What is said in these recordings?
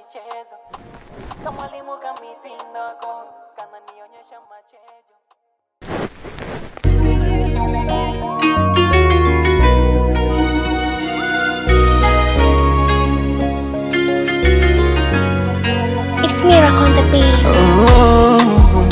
machezo kamwalimu kamitindoko kananionyesha machezo It's Miracle on the beat. Oh,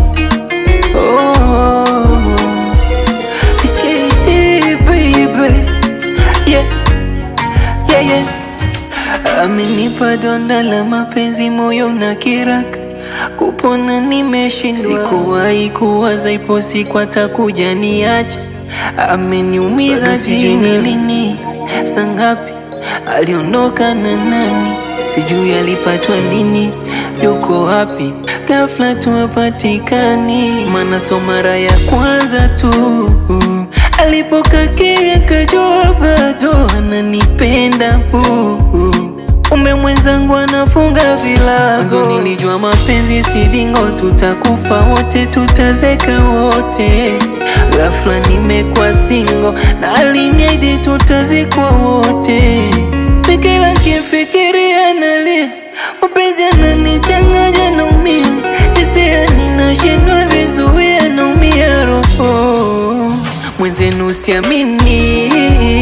oh, it's KD, baby. Yeah, yeah, yeah. Amenipa donda la mapenzi, moyo na kiraka kupona nimeshindwa. Sikuwahi kuwaza ipo siku atakuja niacha. Ameniumiza, sijui ni lini, saa ngapi aliondoka na nani, sijui alipatwa nini, yuko wapi, ghafla tu hapatikani. Maana so mara ya kwanza tu alipokaa kimya, kajua bado ananipenda buu Umbe mwenzangu anafunga vilago, mwanzo nilijua mapenzi si dingo, tutakufa wote, tutazeka wote. Ghafla nimekuwa singo na aliniahidi tutazikwa wote. Kila kifikiria nalia, mapenzi yananichanganya, naumia hisia, ninashindwa zizuia, naumia roho mwenzenu, siamini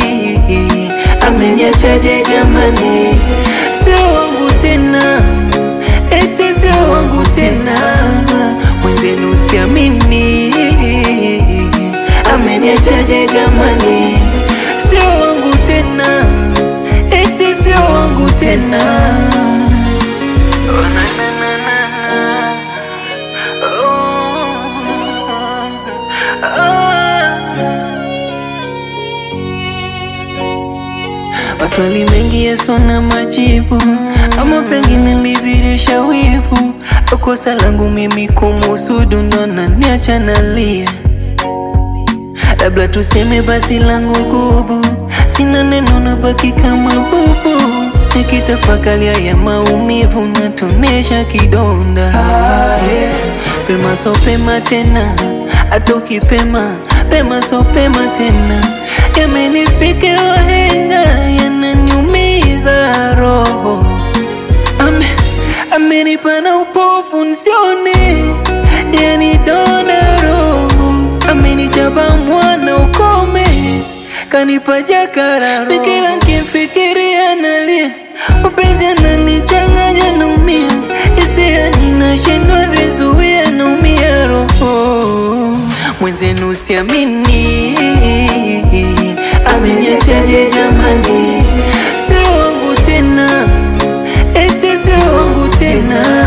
ameniachaje jamani, sio wangu tena, eti sio wangu tena, mwenzenu siamini, ameniachaje jamani, sio wangu tena, eti sio wangu tena. Oh, na, na, na, na. Oh, oh. Maswali mengi yasona majibu, ama pengine nilizidisha wivu. Kosa langu mimi kumusudu, ndo naniacha nalia. Labda tuseme basi langu gubu, sina neno, nabaki kama bubu, nikitafakari ya maumivu natonesha kidonda. Pema so pema tena, hata ukipema pema so pema tena, yamenifike wahenga, yananiumiza roho Ame, amenipa na upofu nsione, yani donda roho, amenichapa mwana ukome, kanipa jakararo, kila nkifikiria nalia, mapenzi yananichanganya, naumia hisia, ninashindwa zizuia, naumia roho mwenzenu, siamini ameniachaje jamani, sio wangu tena eti sio wangu tena,